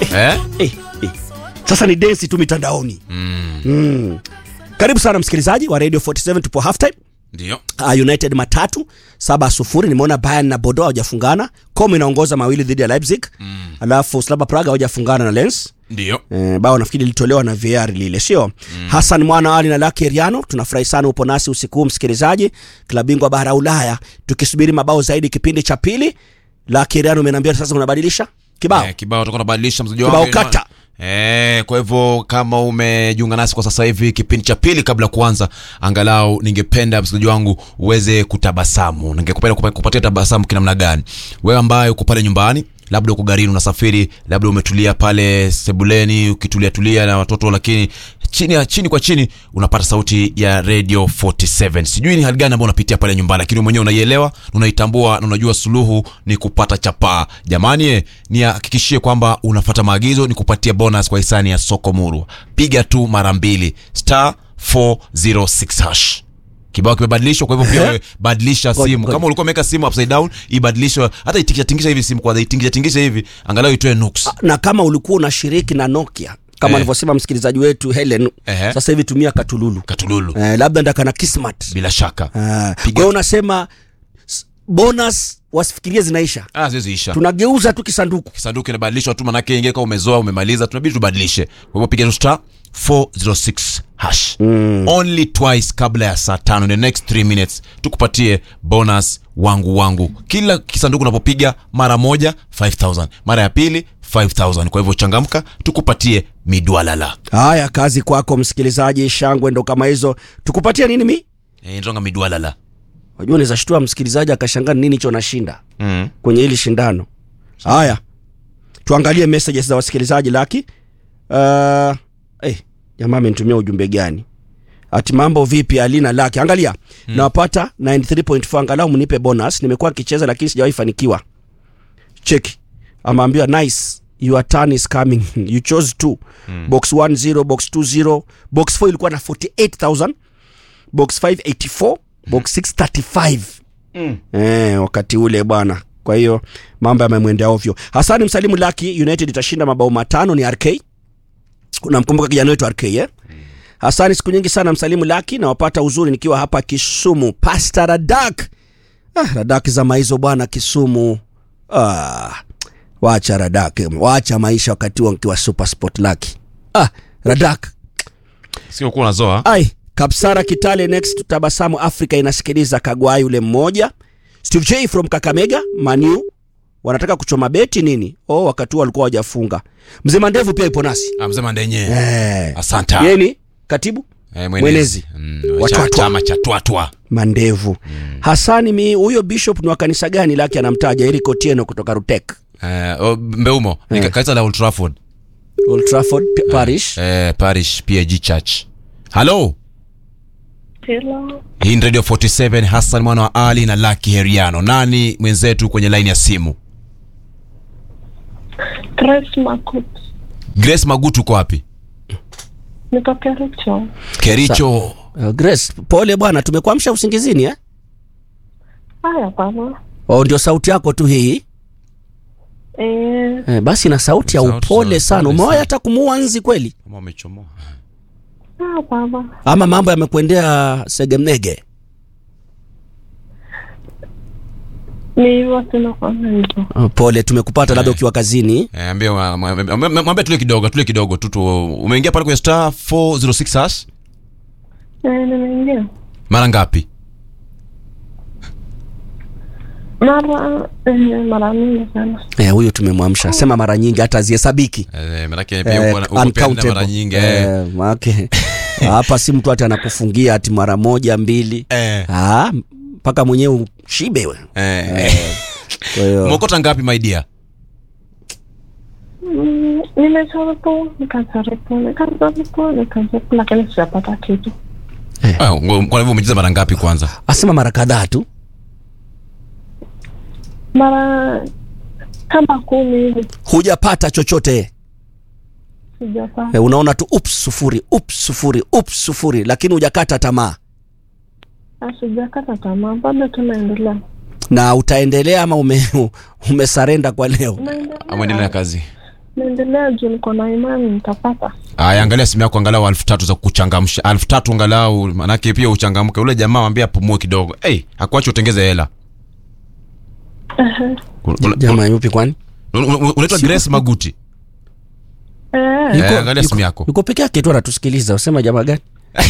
eh? eh, eh. Sasa ni densi tu mitandaoni mm. mm. Karibu sana msikilizaji wa Radio 47 tupo halftime. Ndio Uh, United matatu saba sufuri. Nimeona Bayern na Bordeaux hawajafungana. Como inaongoza mawili dhidi ya Leipzig mm. alafu Slava Praga hawajafungana na Lens. ndio Eh, bao nafikiri lilitolewa na VAR lile sio mm. Hassan Mwana Ali na Lucky Riano, tunafurahi sana upo nasi usiku huu msikilizaji. Klabu bingwa bara ya Ulaya tukisubiri mabao zaidi kipindi cha pili. Lucky Riano, umeniambia sasa unabadilisha kibao Eh, kibao tutakuwa tunabadilisha mzaji Kibao wangu. kata. Eh, kwa hivyo kama umejiunga nasi kwa sasa hivi kipindi cha pili kabla ya kuanza, angalau ningependa msikilizaji wangu uweze kutabasamu. Ningekupenda kupa- kupatia tabasamu kinamna gani? Wewe ambaye uko pale nyumbani, labda uko garini unasafiri, labda umetulia pale sebuleni ukitulia tulia na watoto, lakini chini ya chini kwa chini unapata sauti ya Radio 47. Sijui ni hali gani ambayo unapitia pale nyumbani, lakini wewe mwenyewe unaielewa, unaitambua na unajua suluhu ni kupata chapaa. Jamani, eh, nihakikishie kwamba unafuata maagizo, ni kupatia bonus kwa hisani ya soko murwa. Piga tu mara mbili star 406 hash. Kibao kimebadilishwa, kwa hivyo pia Eh? wewe badilisha Ngoja, simu. ngoja. Kama ulikuwa umeweka simu upside down, ibadilishwe, hata itingisha tingisha hivi simu kwanza, itingisha tingisha hivi, angalau itoe nuks. na kama ulikuwa unashiriki na Nokia kama Eh. alivyosema msikilizaji wetu Helen Ehe. sasa hivi tumia katululu Katululu, eh, labda ndaka na Kismat bila shaka. Ah, Piga- kwa hiyo unasema s- bonus wasifikirie zinaisha, Ah, ziwezi isha. tunageuza tu kisanduku kisanduku inabadilishwa tu manake ingie kama umezoa umemaliza tunabidi tubadilishe kwa hivyo piga tu star 406 hash mm. only twice kabla ya saa tano in the next 3 minutes tukupatie bonus wangu wangu kila kisanduku unapopiga mara moja 5000 mara ya pili 5000 kwa hivyo changamka tukupatie midwalala haya kazi kwako msikilizaji shangwe ndo kama hizo tukupatia nini mi e, ndonga midwalala wajua unaweza shtua msikilizaji akashangaa nini hicho nashinda mm. kwenye hili shindano haya tuangalie messages za wasikilizaji laki uh, eh, jamaa amenitumia ujumbe gani ati mambo vipi alina laki angalia hmm. nawapata 93.4 angalau mnipe bonus nimekuwa kicheza lakini sijawahi fanikiwa cheki ameambiwa nice your turn is coming you chose two hmm. box 10 box 20 box 4 ilikuwa na 48000 box 584 box 635 eh, wakati ule bwana kwa hiyo mambo yamemwendea ovyo hasani msalimu laki united itashinda mabao matano ni rk unamkumbuka kijana wetu rk eh? hasani siku nyingi sana msalimu laki nawapata uzuri nikiwa hapa kisumu pasta radak ah, radak zama hizo bwana kisumu ah, wacha radak wacha maisha wakati huo nkiwa super sport laki ah, radak sio kuwa unazoa ai kapsara kitale next tabasamu africa inasikiliza kagwai yule mmoja steve j from kakamega manu wanataka kuchoma beti nini oh wakati huo walikuwa wajafunga mzee mandevu pia ipo nasi Ah, mzee mandenye eh. asante yeni katibu Eh, mwenezi. Mm, Wa cha- twatwa. chama cha twatwa mandevu mm. hasani mi huyo bishop ni wa kanisa gani lake anamtaja eric otieno kutoka rutek Eh, oh, mbeumo ni Eh. kanisa la Old Trafford old trafford P- parish eh, parish pag church halo Hello. hii ni radio 47 hassan mwana wa ali na laki heriano nani mwenzetu kwenye laini ya simu Grace Makut. grace magutu uko wapi Niko Kericho. kericho uh, grace pole bwana tumekuamsha usingizini eh? Haya baba. oh, ndio sauti yako tu hii Eh, eh, basi na sauti ya Sauti upole za sana upole umewahi sana. hata kumuua nzi kweli kama umechomoa ah baba. ama mambo yamekwendea segemnege Ni watu nakwanga hivyo. oh, pole tumekupata labda ukiwa kazini Eh, ambie wa- mwambie- mwambie mwambie tule kidogo tule kidogo tu tu umeingia pale kwenye star 406 hash Eh, nimeingia. mara ngapi Mara eh, mara mingi sana. eh, huyu tumemwamsha sema mara nyingi hata azihesabiki eh, manake pia uko na- uko pia na mara nyingi eh. eh, maake hapa si mtu hati anakufungia ati mara moja mbili Eh, Ah, mpaka mwenyewe ushibe we eh. kwa hiyo mokota ngapi maidia Mm, nimejaribu, nikajaribu, nikajaribu, nikajaribu lakini sijapata kitu. kwa hivyo umecheza mara ngapi kwanza asema mara kadhaa tu Mara kama kumi hivi hujapata chochote sijapata. eh, unaona tu ups sufuri ups sufuri ups sufuri lakini hujakata tamaa Ah, Sijakata tamaa, bado tunaendelea. na utaendelea ama ume, umesarenda kwa leo Naendelea. amwendelea na kazi naendelea juu niko na imani nitapata. aya angalia simu yako angalau elfu tatu za kuchangamsha elfu tatu angalau manake pia uchangamke ule jamaa mwambie apumue kidogo hey, akuache utengeze hela Ehe. Un- un- jamaa yupi kwani un- un- unaitwa grace maguti Eh, Yuko- Eh, angalia simu yuko- yako. yuko peke yake tu anatusikiliza usema jamaa gani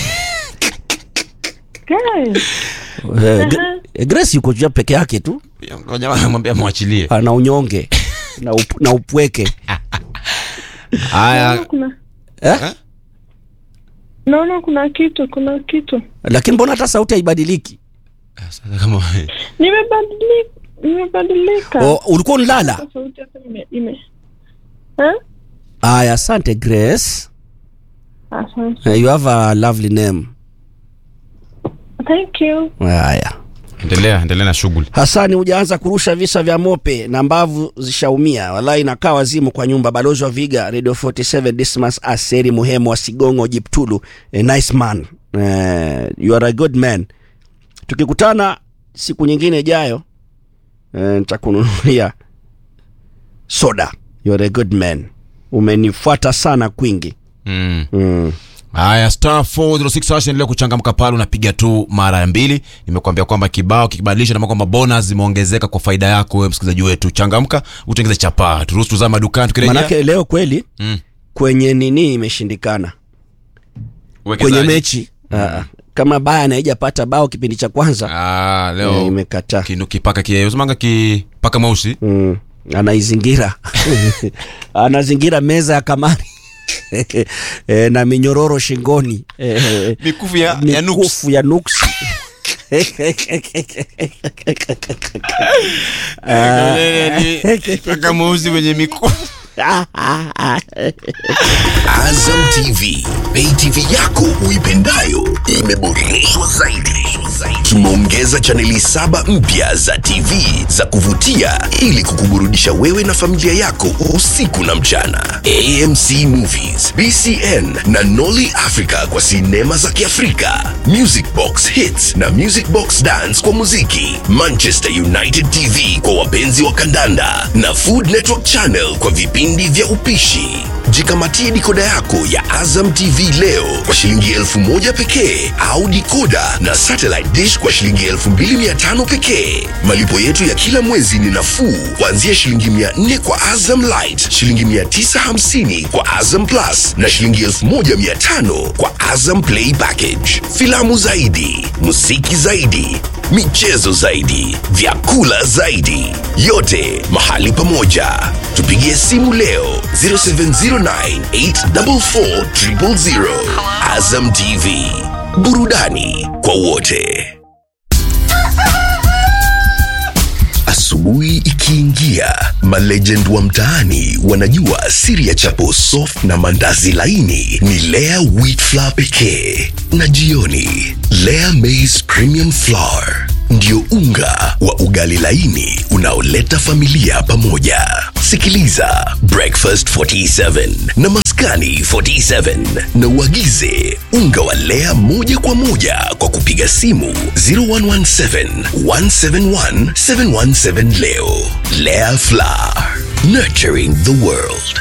guys, Eh, Gra- eh, grace yuko jua peke yake tu jamaa mwambie mwachilie ana unyonge na, up, na upweke haya naona kuna eh? naona kuna kitu, kuna kitu. lakini mbona hata sauti haibadiliki sasa kama Nimebadilika, nimebadilika. O, ulikuwa unlala Sasa Sauti yako ime ime. Eh? aya asante grace Asante. Eh, you have a lovely name Thank you. haya endelea endelea na shughuli hasani hujaanza kurusha visa vya mope na mbavu zishaumia walai inakaa wazimu kwa nyumba balozi wa viga radio 47 dismas aseri muhemo wa sigongo jiptulu a nice man eh, you are a good man tukikutana siku nyingine ijayo eh, nitakununulia soda you are a good man umenifuata sana kwingi mm. mm. haya star 406 hash endelea kuchangamka pale unapiga tu mara mbili nimekuambia kwamba kibao kikibadilisha nama kwamba bonus zimeongezeka kwa faida yako wewe msikilizaji wetu changamka utengeze chapaa turuhusu tuzama madukani tukirejea manake leo kweli Mm. kwenye nini imeshindikana Uwekezaji. kwenye mechi mm. kama Bayern haijapata bao kipindi cha kwanza ah, eh, leo imekataa kinu kipaka kiesemanga kipaka mweusi mm. anaizingira anazingira meza ya kamari e, na minyororo shingoni e, mikufu ya, ya nuks mikufu ya nuksi paka mweusi wenye mikufu Azam TV, pay TV yako uipendayo imeboreshwa zaidi. Tumeongeza chaneli saba mpya za TV za kuvutia ili kukuburudisha wewe na familia yako usiku na mchana. AMC Movies, BCN na Nolly Africa kwa sinema za Kiafrika, Music Box Hits na Music Box Dance kwa muziki, Manchester United TV kwa wapenzi wa kandanda na Food Network Channel kwa vipindi vya upishi. Jikamatie dikoda yako ya Azam TV leo kwa shilingi elfu moja pekee au dikoda na satellite dish kwa shilingi elfu mbili mia tano pekee. Malipo yetu ya kila mwezi ni nafuu kuanzia shilingi mia nne kwa Azam Light, shilingi mia tisa hamsini kwa Azam Plus na shilingi elfu moja mia tano kwa Azam Play Package. Filamu zaidi, muziki zaidi, michezo zaidi, vyakula zaidi, yote mahali pamoja. Tupigie simu leo 0709844000. Azam TV, burudani kwa wote. Asubuhi ikiingia, malegend wa mtaani wanajua siri ya chapo soft na mandazi laini ni Lea wheat flour pekee, na jioni Lea maize premium flour ndio unga wa ugali laini unaoleta familia pamoja. Sikiliza Breakfast 47 na Maskani 47 na uagize unga wa Lea moja kwa moja kwa kupiga simu 0117 171 717 leo. Lea Flour, nurturing the world.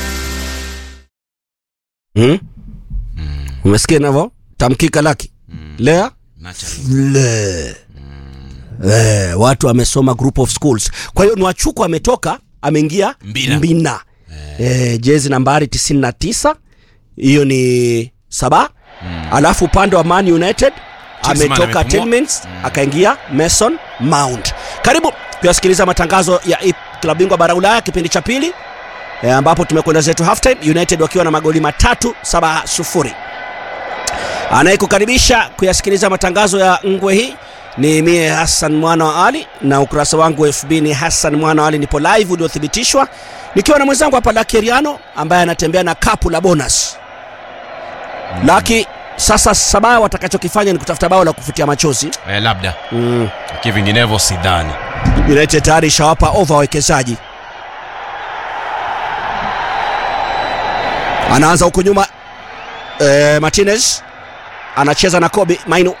hmm? umesikia navo tamkika laki lea le Eh, watu wamesoma group of schools kwa hiyo nwachuku ametoka ameingia Mbina. mbina. Eh, jezi nambari 99 hiyo ni saba alafu upande wa man united Klinsmann ametoka amepumua. Tillmans akaingia mason mount karibu kuyasikiliza matangazo ya ip- klabu bingwa bara ulaya kipindi cha pili e, ambapo tumekwenda zetu halftime united wakiwa na magoli matatu saba sufuri anayekukaribisha kuyasikiliza matangazo ya ngwe hii ni mie hassan mwana wa ali na ukurasa wangu wa fb ni hassan mwana wa ali nipo live uliothibitishwa nikiwa na mwenzangu hapa lakeriano ambaye anatembea na kapu la bonus laki sasa sabaa watakachokifanya ni kutafuta bao la kufutia machozi eh, labda mm. lakini vinginevyo sidhani united tayari ishawapa ova wawekezaji anaanza huku nyuma e, martinez anacheza na kobe mainu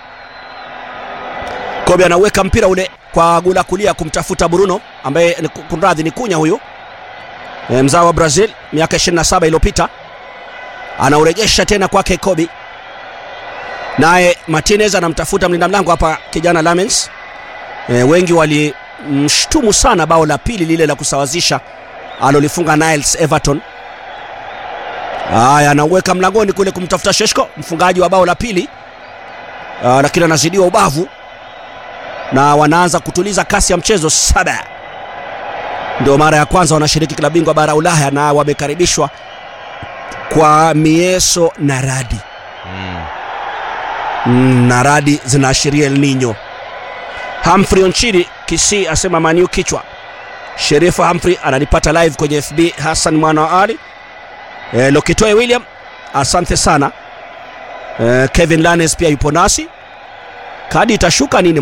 kobe anauweka mpira ule kwa gula kulia kumtafuta bruno ambaye ni- kunradhi ni kunya huyu e, mzao wa Brazil miaka 27 iliyopita anaurejesha tena kwake Kobe, naye Martinez anamtafuta mlinda mlango hapa kijana Lamens. E, wengi walimshtumu sana bao la pili lile la kusawazisha alolifunga Niles Everton. Haya, anauweka mlangoni kule kumtafuta Sheshko, mfungaji wa bao la pili, Ah, lakini anazidiwa ubavu na wanaanza kutuliza kasi ya mchezo. Saba ndio mara ya kwanza wanashiriki klabu bingwa bara Ulaya na wamekaribishwa kwa mieso na radi mm, na radi zinaashiria El Nino. Humphrey Onchiri Kisii asema Maniu kichwa. Sherifa Humphrey ananipata live kwenye FB. Hassan mwana wa Ali e, Lokitoe William asante sana e, Kevin Lanes pia yupo nasi. Kadi itashuka nini?